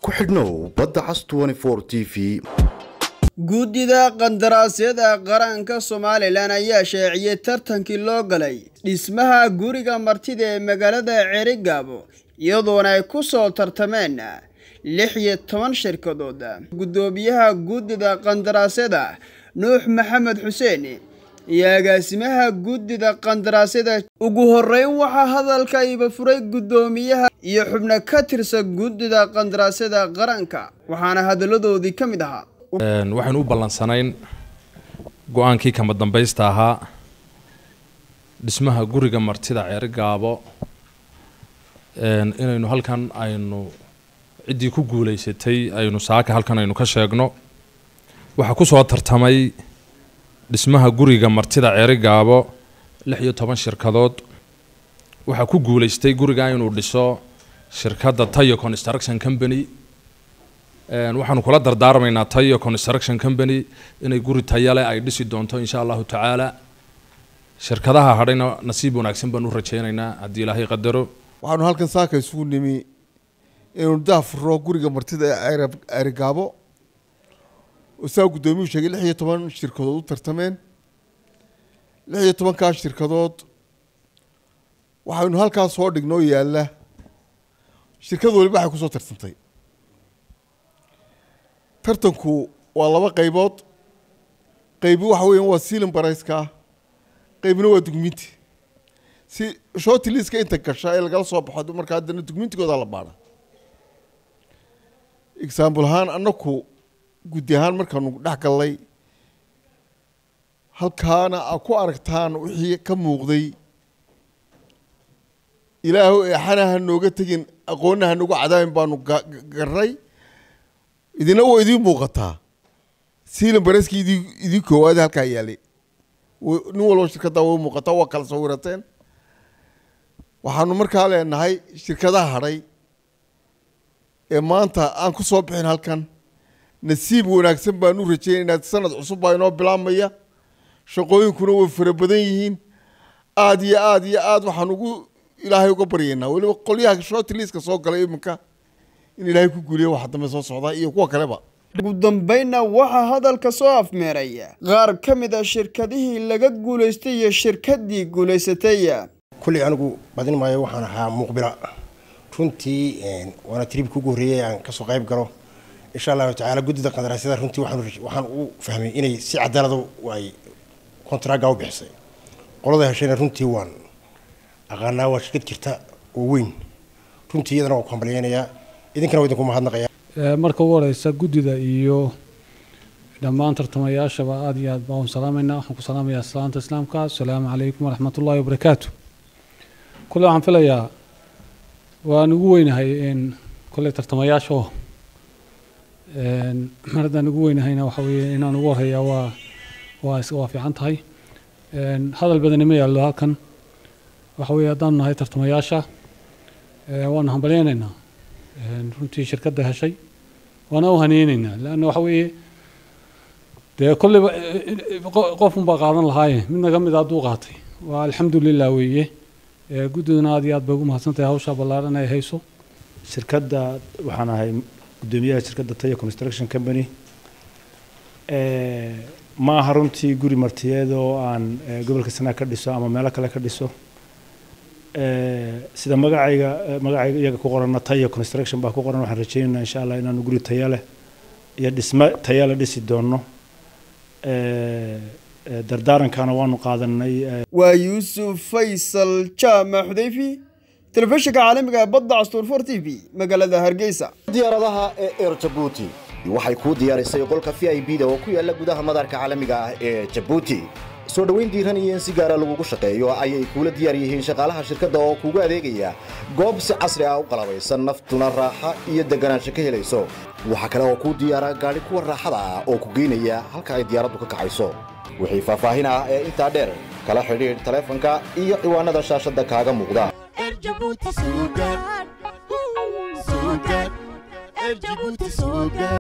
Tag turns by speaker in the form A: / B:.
A: ku xidhnow badda cas t v
B: guddida qandaraasyada qaranka somalilan ayaa sheeciyey tartankii loo galay dhismaha guriga martida ee magaalada ceerigaabo iyadoona ay ku soo tartameen lix iyo toban shirkadood guddoomiyaha guddida qandaraasyada nuux maxamed xuseen iyo agaasimaha guddida qandaraasyada ugu horeyn waxaa hadalka iba furay guddoomiyaha iyo xubno ka tirsan guddida qandaraasyada qaranka waxaana hadalladoodii ka mid ahaa
C: waxaynu u ballansanayn go-aankii kama dambaysta ahaa dhismaha guriga martida ceeri gaabo inaynu halkan aynu ciddii ku guulaysatay aynu saaka halkan aynu ka sheegno waxaa ku soo tartamay dhismaha guriga martida ceeri gaabo lix iyo toban shirkadood waxaa ku guulaystay guriga inuu dhiso shirkadda tayo construction company waxaanu kula dardaarmaynaa tayo construction company inay guri tayale ay dhisi doonto insha allahu tacaala shirkadaha hadhayna nasiib wanaagsan baan u rajaynaynaa haddii ilaahay qadaro
D: waxaanu halkan saaka isugu nimi inaynu daafuro guriga martida ee ceerigaabo oo saa guddoomiyuu sheegay lix iyo toban shirkadood u tartameen lix iyo tobankaas shirkadood waxaynu halkaas soo dhignoo yaalla shirkad waliba waxay kusoo tartantay tartanku waa laba qaybood qaybi waxa weeyaan waa sealing barayska qaybina waa dugminti si shorti liiska inta gasha ee lagala soo baxo markaa haddana dugmintigooda la baadha example ahaan annaku guddi ahaan markaanu dhex gallay halkaana a ku aragtaan wixii ka muuqday ilaahu eexana ha nooga tegin aqoonna ha nooga cadaabin baanu garnay idina waa idiin muuqataa siilan bareski idi idii koowaad halkaa yaalay nin walba shirkadda way muuqataa waa kala sawirateen waxaanu markaa leenahay shirkadaha hadhay ee maanta aan ku soo bixin halkan nasiib wanaagsan baan u rajeynaynaa sanad cusub baa inoo bilaabmaya shaqooyinkuna way fara badan yihiin aada iyo aada iyo aada waxaan ugu ilaahay uga baryaynaa weliba qolyaha shortliiska soo galay iminka in ilaahay ku guuliya waxa dambe soo socdaa iyo kuwa kaleba
B: ugu dambeynna waxaa hadalka soo afmeeray qaar ka mid a shirkadihii laga guulaystay iyo shirkaddii guulaysatay
E: kulley anigu badin maayo waxaan ahaa muuqbila runtii waana tribki ugu horreeyay aan kasoo qayb galo insha allahu tacaala guddida qandaraasyada runtii waxaan u fahmay inay si cadaalada ay kontraaga u bixisay qolada heshayna runtii waan aqaanaa waa shirkad jirta oo weyn runtii iyadana waan ku hambalyeynayaa idinkana waa idinku mahadnaqaya
F: marka ugu horeysa guddida iyo dhammaan tartamayaashaba aada iyo aad baan salaamaynaa waxaan ku salaamayaa salaanta islaamka asalaamu calaykum waraxmat ullahi wabarakaatu kule waxaan filayaa waan ugu weynahay in kole tartamayaasho mar haddaan ugu weynahayna waxa weeye inaan ugu horeeyaa waa waa waa fiican tahay hadal badani ma yaallo halkan waxa weeye haddaanu nahay tartamayaasha waanu hambalyeynaynaa runtii shirkadda heshay waana u haneyneynaa leanna waxa weeye dee kolleyba qofunbaa qaadan lahaaye mid naga mid hadduu qaatay waa alxamdulilah weeye guddiduna aad iyo aad bay ugu mahadsantahay hawshaa ballaaran ay hayso
G: shirkadda waxaan ahay guddoomiyaha shirkadda tayo construction company ma aha runtii guri martiyeed oo aan gobolka sanaa ka dhiso ama meelo kale ka dhiso sida magacayga magacayga iyaga ku qorana tayo construction baa ku qoran waxaan rajeynaynaa insha allah inaanu guri tayo leh iyo dhismo tayo leh dhisi doono dardaarankana waanu qaadanay
B: waa yuusuf faysal jaamac xudayfi telefishinka caalamiga ee badda castuur for t v magaalada hargeysa
A: diyaaradaha ee eer jabuuti waxay kuu diyaarisay qolka v i b da oo ku yaala gudaha madaarka caalamiga ah ee jabuuti soo dhoweyn diiran iyo in si gaara lagugu shaqeeyo ayay kuula diyaar yihiin shaqaalaha shirkadda oo kuugu adeegaya goob si casri ah u qalabaysan naftuna raaxa iyo deganaansho ka helayso waxaa kale oo kuu diyaara gaadhi kuwa raaxada ah oo ku geynaya halka ay diyaaraddu ka kacayso wixii faahfaahin ah ee intaa dheer kala xidhiidh taleefanka iyo ciwaanada shaashadda kaaga muuqda